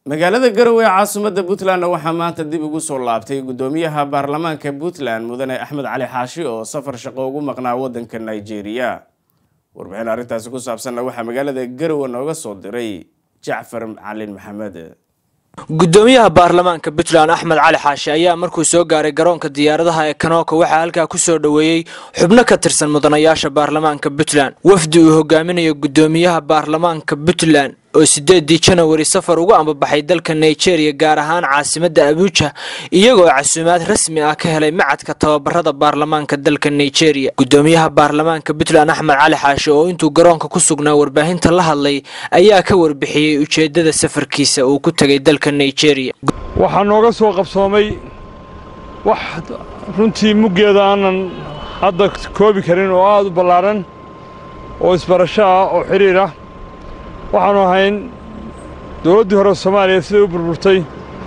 magaalada garowe ee caasimadda puntlandna waxaa maanta dib ugu soo laabtay guddoomiyaha baarlamaanka puntland mudane axmed cali xaashi oo safar shaqo ugu maqnaa waddanka nigeria warbixin arrintaasi ku saabsanna waxaa magaalada garowe nooga soo diray jacfar calin maxamed guddoomiyaha baarlamaanka puntland axmed cali xaashi ayaa markuu soo gaaray garoonka diyaaradaha ee kanooka waxaa halkaa kusoo dhoweeyey xubno ka tirsan mudanayaasha baarlamaanka puntland wafdi uu hogaaminayo guddoomiyaha baarlamaanka puntland oo sideedii janawari safar ugu ambabaxay dalka nigeria gaar ahaan caasimadda abuuja iyagoo casuumaad rasmi ah ka helay macadka tababarada baarlamaanka dalka nigeria guddoomiyaha baarlamaanka puntland axmed cali xaashi oo intuu garoonka ku sugnaa warbaahinta la hadlay ayaa ka warbixiyey ujeedada safarkiisa uu ku tegay dalka nigeria waxaa nooga soo qabsoomay wax runtii muggeeda aanan hadda koobi karin oo aad u ballaaran oo isbarasho ah oo xidhiir ah waxaannu ahayn dowladdii hore soomaaliya siday u burburtay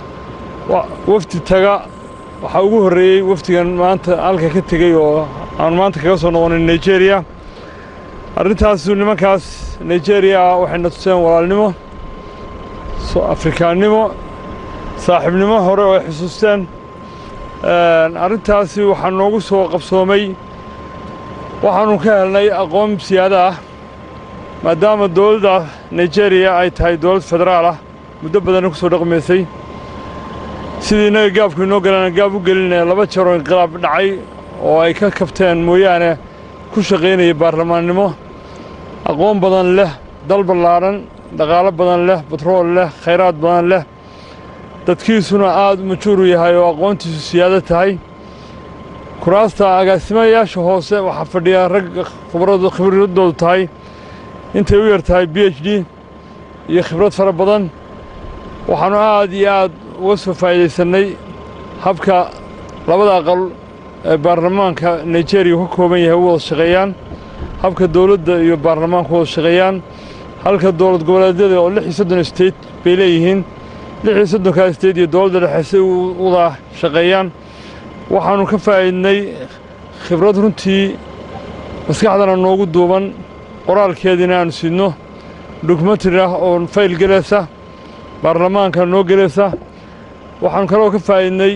wafdi taga waxaa ugu horreeyey wafdigan maanta halka ka tegey oo aanu maanta kaga soo noqonay nigeriya arrintaasu nimankaas nigeriya ah waxayna tuseen walaalnimo afrikaannimo saaxiibnimo hore oo ay xusuusteen arrintaasi waxaa noogu soo qabsoomay waxaannu ka helnay aqoon siyaada ah maadaama dowladda nigeriya ay tahay dowlad federaal ah muddo badanna ku soo dhaqmaysay sidii innaga gaabku inoo galana gaab u gelinaya laba jeeroo inqilaab dhacay oo ay ka kabteen mooyaane ku shaqaynaya baarlamaannimo aqoon badan leh dal ballaaran dhaqaalo badan leh batrool leh khayraad badan leh dadkiisuna aad u majuuru yahay oo aqoontiisu siyaado tahay kuraasta agaasimayaasha hoose waxaa fadhiya rag khibraddoodu tahay intay u yar tahay b h d iyo khibrad fara badan waxaannu aad iyo aad uga soo faa'iidaysannay habka labada aqal ee baarlamaanka nigeriya ka kooban yahay u wada shaqeeyaan habka dowladda iyo baarlamaanku wada shaqeeyaan halka dowlad goboleedyada oo lix iyo soddon state bay leeyihiin lix iyo soddonkaa state iyo dowladda dhexe si u wada shaqeeyaan waxaannu ka faa'iidnay khibrad runtii maskaxdana noogu duuban qoraalkeediina aanu sidno dokumentari ah oo fayl gelaysa baarlamaanka noo gelaysa waxaannu kaloo ka faa'iidnay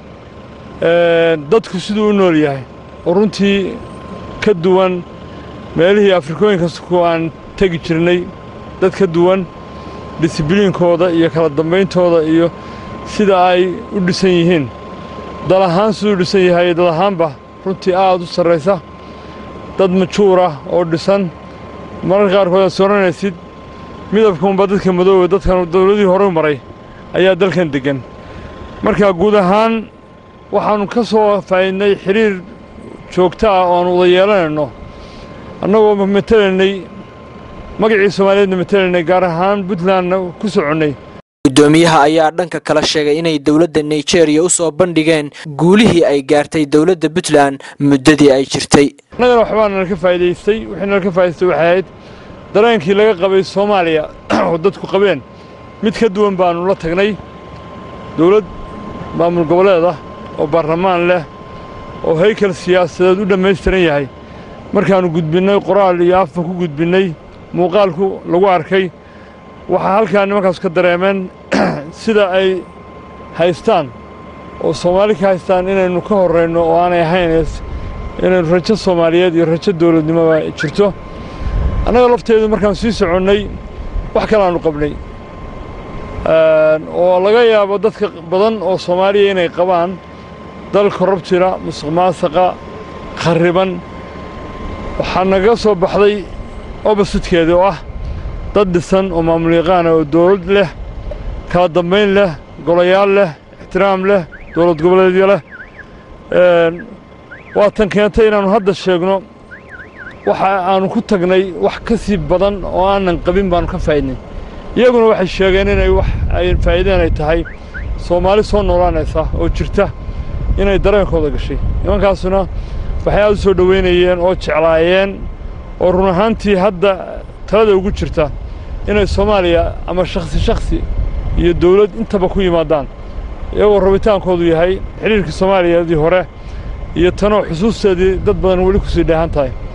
dadku siduu u nool yahay oo runtii ka duwan meelihii afrikooyinka ku aan tegi jirnay dad ka duwan disibliinkooda iyo kala dambayntooda iyo sida ay u dhisan yihiin dal ahaan siduu u dhisan yahay dad ahaanba runtii aad u sarraysa dad majuur ah oo dhisan mararka qaarkood aad sooranaysid midabkuunba dadka madoobe dadkan dawladihii horeu maray ayaa dalkan deggan marka guud ahaan waxaannu ka soo faa'iidnay xidhiir joogto ah oo aan wada yeelanayno annagoo matelaynay magacii soomaaliyeedna matelaynay gaar ahaan puntlandna ku soconnay guddoomiyaha ayaa dhanka kala sheegay inay dowladda nigeria u soo bandhigeen guulihii ay gaartay dowladda puntland muddadii ay jirtay annagana waxbaa nala ka faa'iidaystay wixii nala ka faa'idaystay waxay ahayd dareenkii laga qabay soomaaliya oo dadku qabeen mid ka duwan baannu la tagnay dowlad maamul goboleed ah oo baarlamaan leh oo haykal siyaasadeed u dhammaystiran yahay markaannu gudbinnay qoraal iyo afba ku gudbinnay muuqaalku lagu arkay waxaa halkaa nimankaasu ka dareemeen sida ay haystaan oo soomaali ka haystaan inaynu ka horrayno oo aanay ahayn inaynu rajo soomaaliyeed iyo rajo dawladnimoba jirto annaga lafteedu markaan sii soconnay wax kalaannu qabnay oo laga yaabo dadka badan oo soomaaliya inay qabaan dal korrabtira musuq maasaqa kharriban waxaa naga soo baxday obasidkeeda oo ah dad dhisan oo maamul yaqaana oo dawlad leh kala dambayn leh golayaal leh ixtiraam leh dowlad goboleedyo leh waa tan keentay inaannu hadda sheegno waxa aannu ku tagnay wax ka sii badan oo aanan qabin baannu ka faa'iidnay iyaguna waxay sheegeen inay wax ay faa'iideen ay tahay soomaali soo noolaanaysa oo jirta inay dareenkooda gashay nimankaasuna waxay aad u soo dhoweynayeen oo jeclaayeen oo run ahaantii hadda talada ugu jirta inay soomaaliya ama shakhsi shakhsi iyo dawlad intaba ku yimaadaan iyagoo rabitaankoodu yahay xidhiirkii soomaaliyeedii hore iyo tanoo xusuusteedii dad badan weli ku sii dheehan tahay